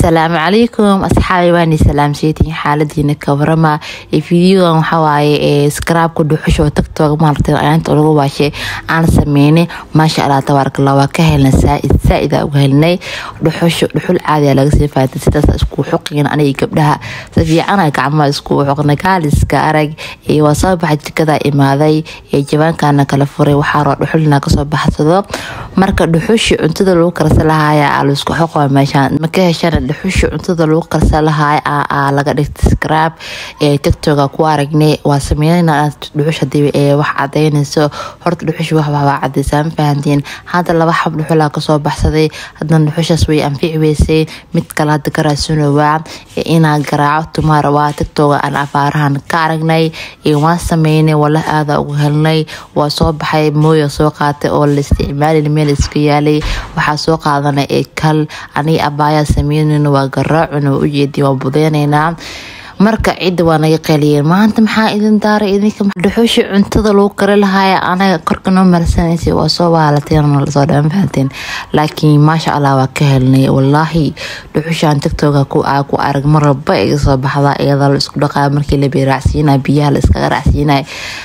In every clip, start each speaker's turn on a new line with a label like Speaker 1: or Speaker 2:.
Speaker 1: asalaamu calaykum asxaabi waani salaamseytiin xaaladiina kawarama fideogan waxawaaye skraabka dhuxusha oo tagtooga maarata ayaanta lagu waashay aan sameynay maasha allah tabaarakallah waa ka helnay saaid saaida uga helnay dhuxusha dhuxul caadiya laga sii faatay sidaas isku xuqin aniga gabdhaha si fiicana gacmaha isku xuqnay kaaliska arag waa soo baxa jikada imaaday jabaankana kala furay waxaa raba dhuxulina kasoo baxsado marka dhuxushi cuntada lagu karsa lahaaya laisku xoqo meeshaan maka heshana dhuxusha cuntada lagu karsa lahaay laga dhigta skraab ee tiktoga ku aragnay waa sameynana dhuxush hadii wax cadeynayso horta dhuxush wax waa cadeysaa ma fahantiin hadda laba xab dhuxulaa kasoo baxsaday haddana dhuxushaas way anfici weysay mid kale hadda ka raadsanowaa inaa garaaco tumaar waa tiktoga aan afaarahan ka aragnay waan sameynay wala aada ugu helnay waa soo baxay mooya soo qaatay oo la isticmaali meel iska yaalay waxaa soo qaadanay ee kal aniga abaayaa sameynayna waa garaacuna waa ujeedi waa budeynaynaa marka cidda waa naga qeeliyeen maanta maxaa idin daaray idinka dhuxushi cuntada lagu kari lahaaya anaga korka noo marsanaysa waa soo waalateen lasoo dhan fahanteen laakiin maasha allah waa ka helnay wallaahi dhuxushaan tiktoga ku ku arag maraba iga soo baxda iyadoo la isku dhaqaa markii la beeraacsiinaya biyaha la iskaga raacsiinaya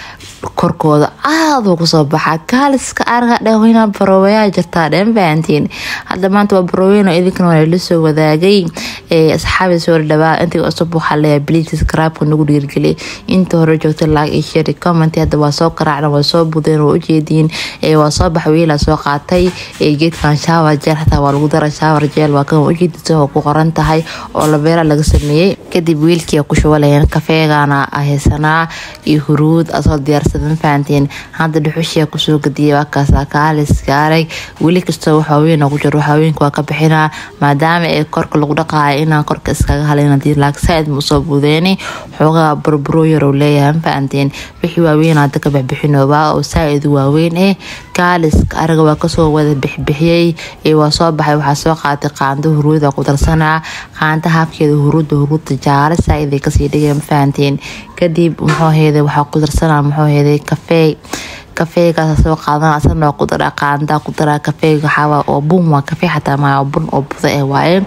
Speaker 1: korkooda aada kusoo baxa kaaliska araga dhaweyna barooweyaa jirtaa dhan fahantiin hadda maanta waa barooweyn idinkana waa la soo wadaagay asxaabi soo dhawaa intii cusub waxaa leeyahay bliis karaabka nagu dhiirgeliyay inta hore joogta laag iyo shari comment hadda waa soo qaraacna waa soo budeen waa ujeediin waa soo bax wiila soo qaatay geedkan shaawar jeel xataa waa lagu dara shaawar jeel waa kan ujeedisa oo ku qoran tahay oo labeera laga sameeyey kadib wiilkii ku shubalayeen kafeegana haysanaa iyo huruud asoo diyaarsadan fahanteen hadda dhuxushia kusoo gadiyay waakaasa kaaliska arag weli kastoo waxaaweyn ku jiro waxaaweynka waa ka bixinaa maadaama ee korka lagu dhaqaayo inaan korka iskaga halin hadii laag saaid ma usoo budeeni xoogaa burburo yarow leeyahay ma fahanteen wixii waaweyn hadda ka bixbixinoobaa oo saaid waaweyn eh kaaliska araga waa kasoo wada bixbixiyey waa soo baxay waxaa soo qaatay qaando huruuda ku darsanaa qaanda habkeeda huruuda huruudda jaale saaid kasii dhigay ma fahanteen kadib muxuu heeday waxaa ku darsanaa muxuu heeday kafeey kafeegaas soo qaadan asana ku daraa qaandaa ku daraa kafeega waxaa oo bun waa kafee xataa maa bun oo buda eh waaye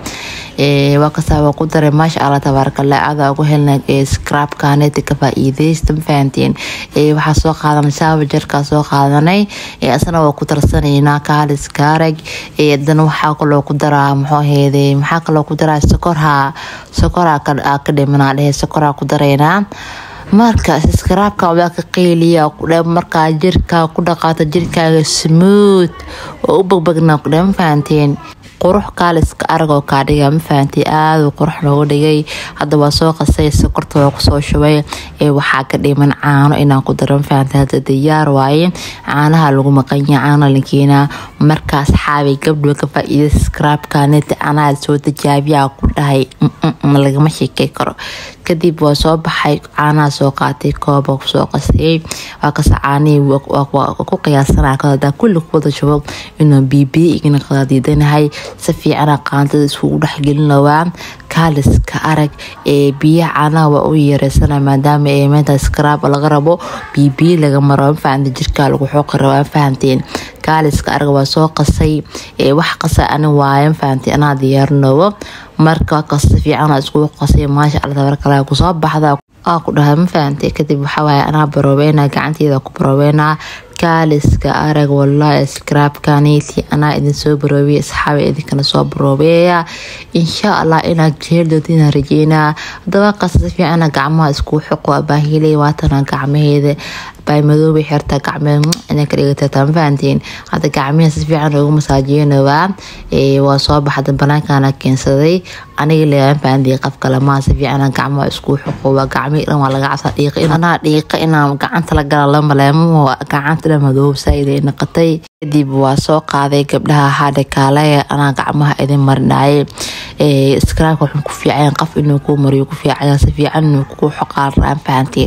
Speaker 1: waa kasaa waa ku daray maasha allah tabaarakallah aada ugu helnay scrabkaaneti ka faa-iideysta ma fahanteen waxaa soo qaadanay shaaba jarkaa soo qaadanay asana waa ku darsanaynaa kaaliska arag hadana waxaa kaloo ku daraa muxuu heeday maxaa kaloo ku daraa sokorha sokoraa ka dhimanaa dhehe sokoraa ku daraynaa marka skraabka waa ka qeyliya markaa jirkaa ku dhaqaata jirkaaga smooth oo u bagbagnaa kudhe ma fahanteen qurux kaaliska aragoo kaa dhiga ma fahantay aada qurux nooga dhigay hadda waa soo qasay sokorta waa kusoo shubay ee waxaa ka dhiman caano inaan ku daro ma fahantay hadda diyaar waaye caanaha lagu maqanya caana lankeenaa markaas xaabay gabdho ka faa-iida skraabkaneti anaa soo tijaabiyaa ku dhahay lagama sheekey karo kadib waa soo baxay caanaha soo qaatay kooba soo qasayay waa kasa caanihii ku qiyaasana hadaa kulli kuwada shubo inuu biibiya igana qadaadiidanahay si fiicana qaantada iskugu dhexgelinawaa kaaliska arag ee biyaha caanaha waa u yareysana maadaama ee meenta skraab laga rabo biibiya laga maro mafahanta jirkaa lagu xooqi rabo fahanteen kaaliska arag waa soo qasay wax qasa ani waaye mafahantay anaa diyaarinoobo marka kasta fiicana iskugu qasay maasha alla tabarkala kusoo baxda aa ku dhahay ma fahantay kadib waxawaaye anaa baroobeynaa gacanteeda ku baroobeynaa kaaliska arag wallaahi skraabkaniti anaa idin soo baroobiya asxaaba idinkana soo baroobeeya insha allah inaad jeeldoodina rajeynaa hadaba qasa si fiicana gacmaha iskugu xoqo abaahiley waatana gacmaheeda baamadooba xirta gacmeed inay ka dhigataa ma fahantiin hadda gacmihi si fiican ugu masaajiyanowaa waa soo baxda banaankana keensaday aniga leeyahay fahantii qof kale maa si fiican gacmaha isku xoqo waa gacmihi dhan waa laga cabsa dhiiqa anaa dhiiqa inaan gacanta la gala la maleemo gacanta dhan madoob saaid ay noqotay kadib waa soo qaaday gabdhaha hadhe kaale anaa gacmaha idin marinaayay skraabka wuxuu ku fiicayan qof inuu ku mariyo ku fiicaya si fiican inuu ku xoqaan raan fahantiin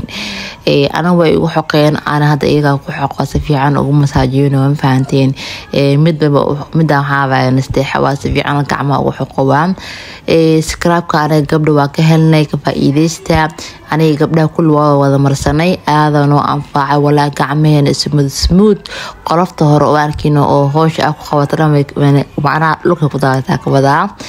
Speaker 1: ana way igu xoqeen ana hadda iyagaa ku xoqo si fiican ugu masaajiyno ma fahanteen midbaba midaan waxaabaa nasteexa waa si fiican gacmaha ugu xoqowaa skraabka anaga gabdha waa ka helnay ka faa-iideysta aniga gabdhaha kulli waa wada marsanay aada noo anfaacay walaa gacmaheena smooth smooth qolofta hore oo arkino oo hoosha ah ku qabata dhan macnaha dhulka ku daadataa ka wadaa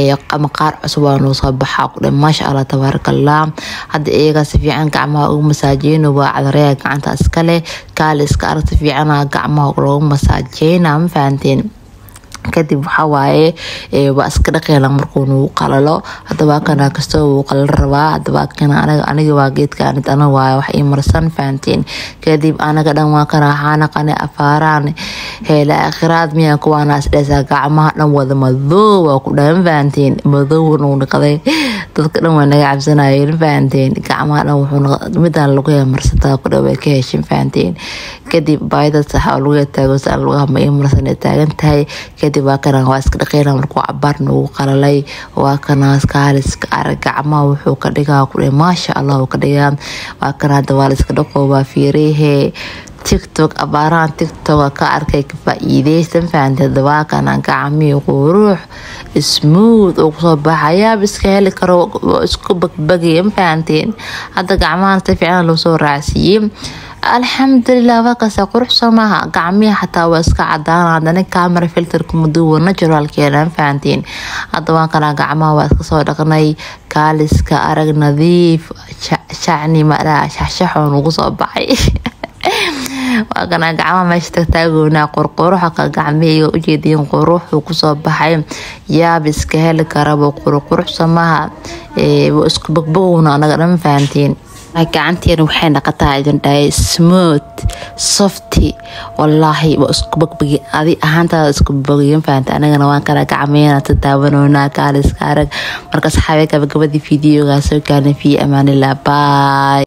Speaker 1: ama qaar cusub waa noo soo baxaa ku dhan maasha allah tabaarakallah hadda iyaga si fiican gacmaha ugu masaajeyno waa cadareya gacanta iskale kaali iska arag si fiicana gacmaha loogu masaajeyna ma fahanteen kadib waxaa waaye waa iska dhaqeela markuu nagu qalalo hadaba kana kastoo wuu qalal rabaa hadaba kana aniga waa geedka anid ana waaye wax ii marsan fahanteen kadib anaga dhan waa kana xaanaqane afaaraan heela akhiraad miyaa kuwaana isdheesaa gacmaha dhan wada madoow waa ku dhahan fahanteen madoow nagu naqday dadka dhan waa naga cabsanayeen fahanteen gacmaha dhan wuxuu midaan lagu marsataa ku dhan way ka heshin fahanteen kadib baayada saxa oo lagu taago saa lugaha ma ii marsan ee taagan tahay kadib waa kana waa iska dhaqeyna markuu cabaar nagu qalalay waa kana kaaliska arag gacmaha wuxuu ka dhigaa ku maasha allah uu ka dhigaa waa kana hadda waa la iska dhaqo waa fiirihee tiktok abaarahan tiktoka ka arkay ka faa-iideysan fahanteed dabaakana gacmihii quruux smooth oo kusoo baxayaa iska heli karo isku bagbagaya ma fahanteen hadda gacmahan si fiican loo soo raacsiiyey alxamdulilah waakaasa quruxsoo maaha gacmihii xataa waa iska cadaan hadana camera filterka maduwa naturalkeena ma fahanteen hadda waan kana gacmaha waa iska soo dhaqnay kaaliska arag nadiif shacni madhaa shaxshaxoo nagu soo baxay waa kana gacmaha meesha tagtaagoonaa qorquruxa ka gacmihayga ujeediin quruxuu kusoo baxay yaab iska heli karaba quruqurux samaha waa isku bogbogowna anaga dhan fahantiin gacanteena waxay naqataa idin dhahay smooth softy wallaahi waa isku bogbagi adi ahaantaada isku bogayan fahanta anagana waan kala gacmeena ta daawanoonaa kaaliska arag marka saxaabe gabagabadii fideogaa soo gaarnay fi amaanillah bye